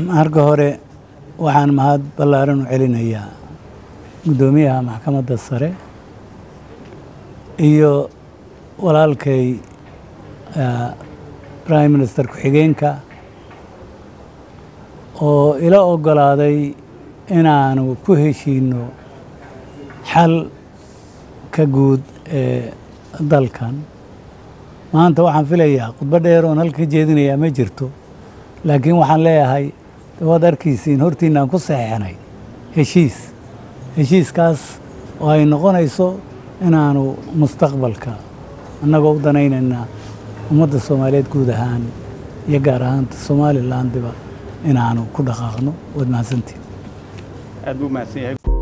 marka hore waxaan mahad ballaaran u celinayaa guddoomiyaha maxkamadda sare iyo walaalkay prime minister ku-xigeenka oo ila oggolaaday inaanu ku heshiinno xal ka guud ee dalkan maanta waxaan filayaa khudbo dheer oon halka jeedinayaa ma jirto laakiin waxaan leeyahay waad arkaysiin hortiinaan ku saxeexnay heshiis heshiiskaas oo ay noqonayso inaanu mustaqbalka annagoo u danaynaynaa ummadda soomaaliyeed guud ahaan iyo gaar ahaanta somalilandiba inaanu ku dhaqaaqno waad mahadsantiin aad buu mahadsan yahay